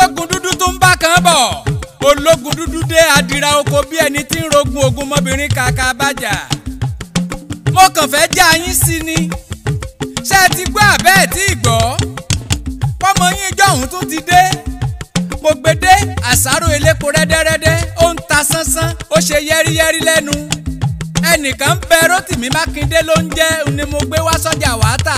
ológun dúdú tó ń bá kan bọ̀ ológun dúdú dé adira oko bí ẹni tí ń rogun ogun mọ́bìnrin kàkà bàjà mo kàn fẹ́ já yín sí ni ṣé ẹ ti gbọ́ àbẹ́ ẹ̀ tí ì gbọ́ pọ́mọ yín jọ̀hún tún ti dé mo gbé dé àsáró elépo rẹ́dẹ́rẹ́dẹ́ ó ń ta sánsán ó ṣe yẹ́rìyẹ́rì lẹ́nu ẹnìkan ń bẹ Rótìmí Mákindé ló ń jẹ́ ni mo gbé wá sọ́jà wá tà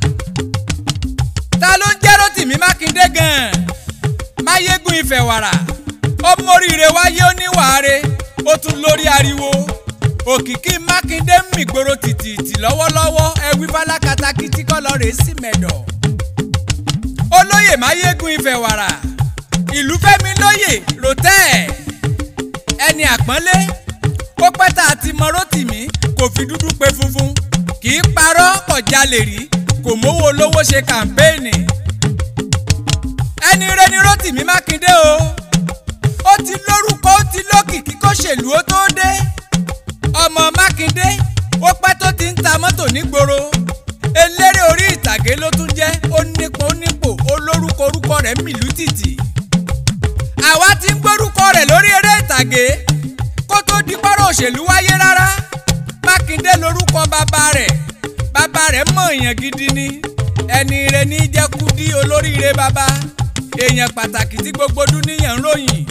ta ló ń jẹ́ Rótìmí Mákindé gan-an máyégún ìfẹ̀wàrà ó móríire wáyé ó níwàáre ó tún lórí ariwo òkìkí Mákindé ń mìgboro tìtìtì lọ́wọ́lọ́wọ́ ẹwí fálákàtàkì tí kọ́ lọ́ọ́ rè é sí mẹ́dọ̀ olóyè máyégún ìfẹ̀wàrà ìlú fẹ́mi lóyè rotẹ́ ẹni àpọ́nlé ó pẹ́ tá a ti mọ Rótìmí kò fi dúdú pe funfun kì í parọ́ kò jalè rí kò mówó olówó ṣe kàmpéènì ẹni rẹ ni Rótìmí Mákindé o ó ti lórúkọ ó ti lókìkí kó ṣèlú ó tó dé ọmọ Mákindé ó pẹ́ tó ti ń ta mọ́tò nígboro eléré orí ìtàgé ló tún jẹ́ ó nípò ó nípò ó lórúkọ orúkọ rẹ̀ mìlú tìtì àwa ti ń gbórúkọ rẹ̀ lórí eré ìtàgé kó tó di pọ́rọ̀ òṣèlú wáyé rárá Mákindé lórúkọ bàbá rẹ̀ bàbá rẹ̀ mọ̀ èèyàn gidi ni ẹni rẹ̀ ní jẹ́ Kúdí olóríire bàbá èèyàn pàtàkì tí gbogbo dúníyàn ń ròyìn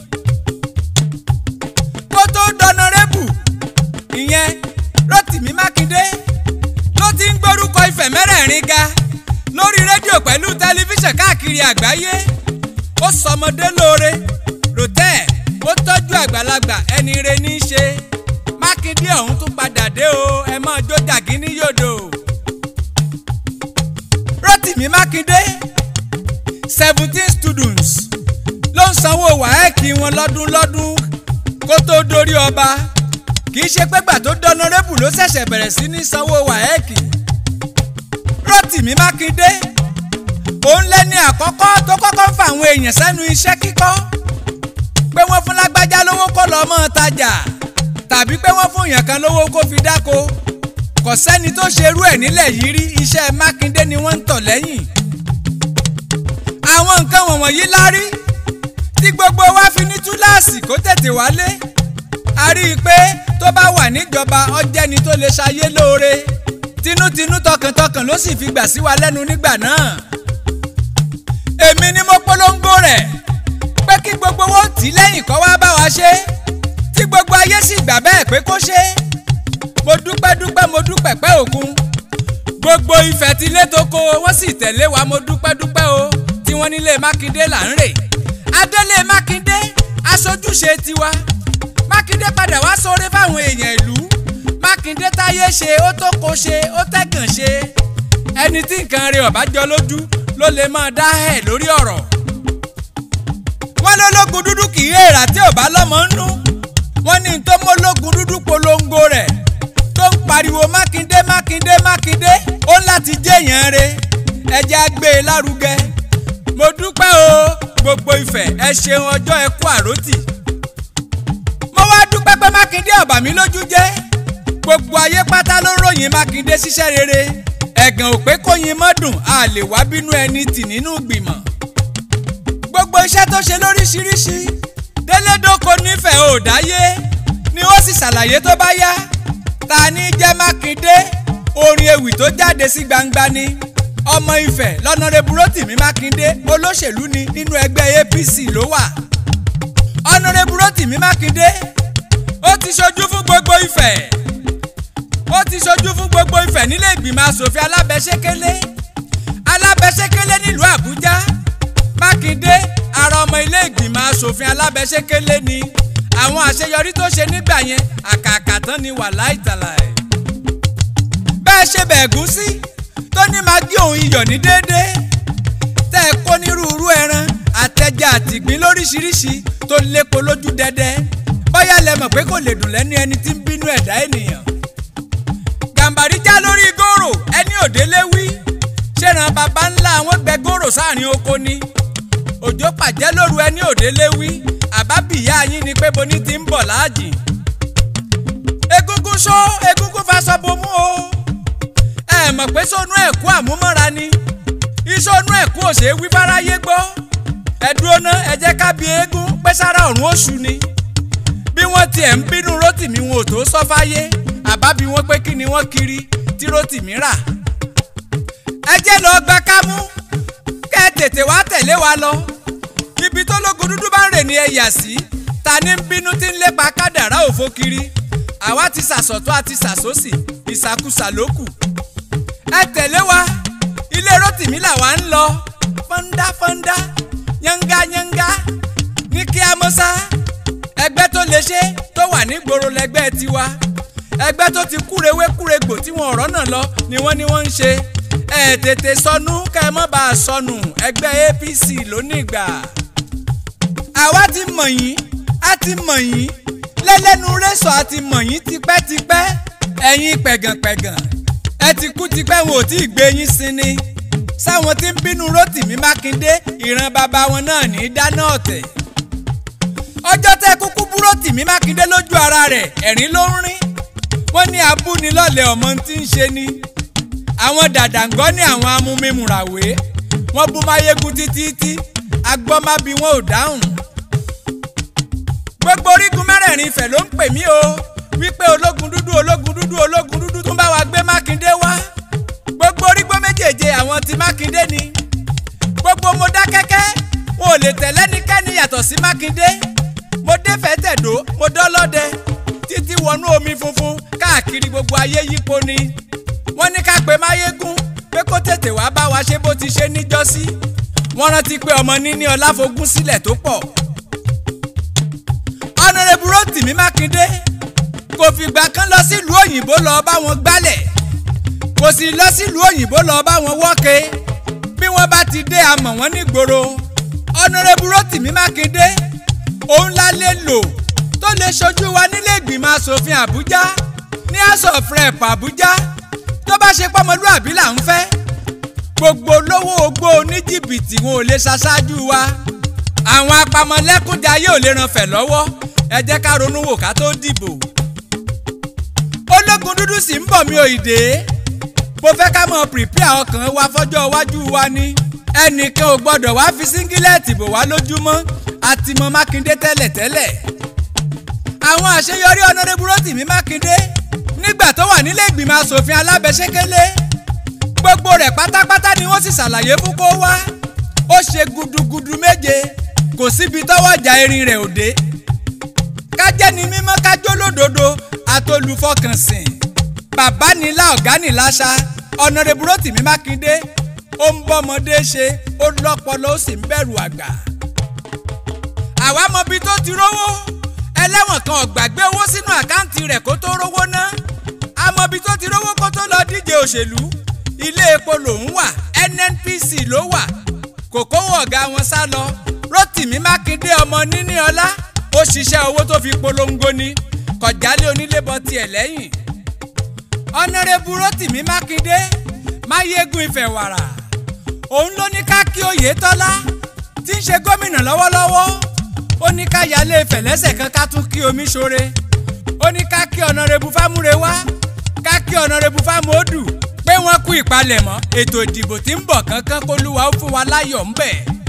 kó tó dọ̀nàrẹ́bù ìyẹn Rótìmí Mákindé ló ti ń gbórúkọ Ifẹ̀ mẹ́rẹ̀ẹ̀rin ga lórí rédíò pẹ̀lú tẹlifíṣàn káàkiri àgbáyé ó sọmọdé lóore rotẹ́ ó tọ́jú àgbàlagbà ẹni re ní í ṣe Mákindé ọ̀hún tún padà dé o ẹ mọ́ jó jàgí ní yòdò Rótìmí Mákindé seventeen students ló ń sanwó wáẹ́ẹ̀kì wọn lọ́dún lọ́dún kó tó dórí ọba kì í ṣe pé gbà tó dọ́nọ́rẹ́bù ló ṣẹ̀ṣẹ̀ bẹ̀rẹ̀ sí ní sanwó wáẹ́ẹ̀kì Rótìmí Mákindé òun lẹ́ni àkọ́kọ́ tó kọ́kọ́ ń fa àwọn èèyàn sẹ́nu iṣẹ́ kíkọ́ pé wọ́n fún lágbájá lówó kó lọ́ọ́ mọ́ tajà tàbí pé wọ́n fún èèyàn kan lówó kó fi dáko kò sẹ́ni tó ṣerú ẹ̀ nílẹ̀ yìí rí iṣẹ́ Mákindé ni wọ́n ń tọ̀ lẹ́yìn àwọn nǹkan wọ̀nyí la rí tí gbogbo wa fi ní túláàsì kó tètè wálé a rí i pé tó bá wà níjọba ọjẹ́ni tó lè ṣayé lóore tinútinú tọkàntọkàn ló sì fi gbà sí wa lẹ́nu nígbà náà èmi ni mo polongo rẹ̀ pé kí gbogbo wọn tì í lẹ́yìn kó wá bá wa ṣe tí gbogbo ayé sì gbà bẹ́ẹ̀ pé kó ṣe mo dúpẹ́ dúpẹ́ mo dúpẹ́ pẹ́ òkun gbogbo Ifẹ̀ ti lé tó kó wọ́n sì tẹ̀lé wa mo dúpẹ́ dúpẹ́ o tí wọ́n nílé Mákindé là ń rè adélé Mákindé aṣojúṣe tiwa Mákindé padà wá sóore fáwọn èèyàn ìlú Mákindé táyé ṣe ó tó kó ṣe ó tẹ̀gàn ṣe ẹni tí nǹkan rẹ̀ ọ̀bájọ́ lójú ló lè máa dá ẹ̀ lórí ọ̀rọ̀ wọ́n lólógun dúdú kì í èrà tí ò bá lọ́mọ ń nú wọ́n ní tó mólógun dúdú polongo rẹ̀ tó ń pariwo Mákindé Mákindé Mákindé ó láti jẹ́yàn re ẹjẹ́ á gbé e lárugẹ mo dúpẹ́ o gbogbo Ifẹ̀ ẹ ṣeun ọjọ́ ẹ kú àròtì mo wá dúpẹ́ pé Mákindé ọ̀bà mi lójú jẹ́ gbogbo ayé pátá ló ròyìn Mákindé ṣiṣẹ́ rere ẹ̀gàn ò pé kóyin mọ́dùn a lè wá bínú ẹni tì nínú ìgbìmọ̀ gbogbo iṣẹ́ tó ṣe lóríṣiríṣi délédoko nífẹ̀ẹ́ ò dáyé ni ó sì ṣàlàyé tó bá yá ta ní jẹ́ Mákindé orin ewì tó jáde sí gbangba ni ọmọ Ifẹ̀ lọ́nàrẹ́bù Rótìmí Mákindé olóṣèlú ni nínú ẹgbẹ́ APC ló wà ọ̀nàrẹ́bù Rótìmí Mákindé ó ti ṣojú fún gbogbo Ifẹ̀ ó ti ṣojú fún gbogbo Ifẹ̀ nílé ìgbìmọ̀ asòfin alábẹ́sẹ́kẹ́lé alábẹ́sẹ́kẹ́lé nílùú Àbújá Mákindé ara ọmọ ilé ìgbìmọ̀ asòfin alábẹ́sẹ́kẹ́lé ni àwọn àṣeyọrí tó ṣe nígbà yẹn àkàkà tán ni wàláì tàlàyé bẹ́ẹ̀ ṣe bẹ̀ẹ̀gún sí tó ní magi òun iyọ̀ ní déédéé tẹ́ ẹ kó nírúurú ẹran àtẹja àtìgbín lóríṣiríṣi tó lépo lójú dẹ́dẹ́ bóyá lẹ mọ̀ pé kò lè dùn lẹ́nu ẹni tí ń bínú ẹ̀dá ènìyàn gàmbàrí já lórí gòrò ẹni òdélé wí ṣèràn baba ńlá àwọn gbẹ gòrò sáàrin oko ni òjò pàjẹ́ lóru ẹni òdélé wí àbábìyá yín ni pé boni ti ń bọ̀ láàjì egungun ṣó egungun faṣọ bomú o ẹ mọ̀ pé sónú ẹ̀kú àmúmọ́ra ni ìsọnú ẹ̀kú òṣè wí fáráyé gbọ́ ẹ dúró ná ẹ jẹ́ ká bi eégún pé sára ọ̀run oṣù ni bí wọ́n tiẹ̀ ń bínú Rótìmí wọn ò tó sọ fáyé àbá bí wọ́n pé kí ni wọ́n kiri tí Rótìmí rà ẹ jẹ́ lọ gba kámú kẹ́ ẹ tètè wá tẹ̀lé wa lọ ibi tó lógun dúdú bá ń rè ní ẹ̀yà sí ta ní ń bínú tí ń lépa kádàrá òfo kiri àwa ti sàsọ̀tún àti sàsósì ìsàkúsà ló kù ẹ tẹ̀lé wa ilé Rótìmí làwa ń lọ fọ́ndá fọ́ndá yángá yángá ní kí á mọ́sá ẹgbẹ́ tó lè ṣe tó wà nígboro lẹgbẹ́ tiwa ẹgbẹ́ tó ti kúrewé kúregbò tí wọn ọ̀rọ̀ náà lọ ni wọ́n ní wọ́n ń ṣe ẹ tètè sọnù kẹ́ ẹ mọ́ bá a sọnù ẹgbẹ́ APC lónìgbà. àwa ti mọ̀ yín a ti mọ̀ yín lẹ́lẹ́nu rẹ́sọ̀ a ti mọ̀ yín tipẹ́tipẹ́ ẹ̀yin pẹ̀gànpẹ̀gàn ẹ ti kú tipẹ́ wọn ò tí ì gbé yín sí ni sáwọn tí ń bínú Rótìmí Mákindé ìran bàbá wọn náà ní í dáná ọ̀tẹ̀ ọjọ́ tẹ́ kúkú bú Rótìmí Mákindé lójú ara rẹ̀ ẹ̀rín ló ń rín wọ́n ní abúnilọ́lẹ̀ ọmọ tí ń ṣe ni àwọn dàdàngọ́ ní àwọn amúmimùràwé wọ́n bú máyégún títí tí agbọ́mábí wọn ò dáhùn. gbogbo orígun mẹ́rẹ̀ẹ̀rin ìfẹ́ ló ń pè mí o wípé ológun dúdú ológun dúdú ológun dúdú tún bá wa gbé Mákindé wá gbogbo orígbó méjèèje àwọn ti Mákindé ni gbogbo mo dá kẹ́kẹ́ wọn ò lè tẹ̀lé nìkẹ́ni yàtọ̀ sí Mákindé mo dé fẹ́tẹ̀dó mo dọ́lọ́dẹ títí wọnú omi funfun káàkiri gbogbo ayé yípo ni wọ́n ní ká pe máyégún pé kó tètè wá bá wa ṣe bó ti ṣe níjọ́sí wọ́n rántí pé ọmọ níní ọláfogún sílẹ̀ tó pọ̀. ọ̀nàrẹ́bù Rótìmí Mákindé kò fìgbà kan lọ sílùú òyìnbó lọ bá wọn gbálẹ̀ kò sì lọ sílùú òyìnbó lọ bá wọn wọ́ke bí wọ́n bá ti dé amọ̀ wọn nígboro ọ̀nàrẹ́bù Rótìmí Mákindé òun la lè lò tó lè ṣojú wa nílé ìgbìmọ̀ asòfin Àbújá ní house of rep Àbújá tó bá ṣe pọ́mọlúàbí là ń fẹ́ gbogbo olówó ogbó oníjìbìtì wọn ò lè ṣaṣáájú wa àwọn apamọ́lẹ́kúnjayé ò lè ràn fẹ̀ lọ́wọ́ ẹ jẹ́ ká ronú wò ká tó dìbò ológun dúdú sì ń bọ̀ mí ò ìdè mo fẹ́ ká mọ̀ prepare ọkàn wa fọ́jọ́ iwájú wa ni ẹnìkan ò gbọ́dọ̀ wá fi síngílẹ̀tì bò wá lójúmọ́ àti mọ Mákindé tẹ́lẹ̀tẹ́lẹ̀ àwọn àṣeyọrí ọ̀nàdébù Rótìmí Mákindé nígbà tó wà nílé ìgbìmọ̀ asòfin alábẹ́sẹ́kẹ́lé gbogbo rẹ̀ pátápátá ni wọ́n sì ṣàlàyé fún kó wá ó ṣe gudugudu méje kò síbi tọ́wọ́ ìjà erin rẹ̀ òde kájẹ́ ni mímọ́ kájọ́ lódodo àtolùfọkànsìn bàbá nílá ọ̀gá níláṣà ọ̀nàdébù Rótìmí Mákindé ó ń bọ́mọdé ṣe ó lọ́pọlọ ó sì ń bẹ̀rù àgbà àwa mọbi tó ti rówó ẹlẹ́wọ̀n kan ò gbàgbé owó sínú àkáǹtì rẹ̀ kó tó rówó ná amọbi tó ti rówó kó tó lọ díje òṣèlú ilé epo lòún wà NNPC ló wà kò kówó ọ̀gá wọn sá lọ Rótìmí Mákindé ọmọ níní ọlá ó ṣiṣẹ́ owó tó fi polongo ni kọjálé onílébọ tiẹ̀ lẹ́yìn ọ̀nàrẹ́bù Rótìmí Mákindé máyégún ìfẹ̀wàrà òun ló ní ká kí Oyètọ́lá tí ń ṣe gómìnà lọ́wọ́lọ́wọ́ ó ní ká yálé Ifẹ̀ lẹ́sẹ̀ kan ká tún kí omi ṣoore ó ní ká kí ọ̀nàrẹ́bù Fámúrewá ká kí ọ̀nàrẹ́bù Fámúodù pé wọ́n kú ìpalẹ̀mọ́ ètò ìdìbò tí ń bọ̀ kánkán kólúwa ó fún wa láyọ̀ ńbẹ̀.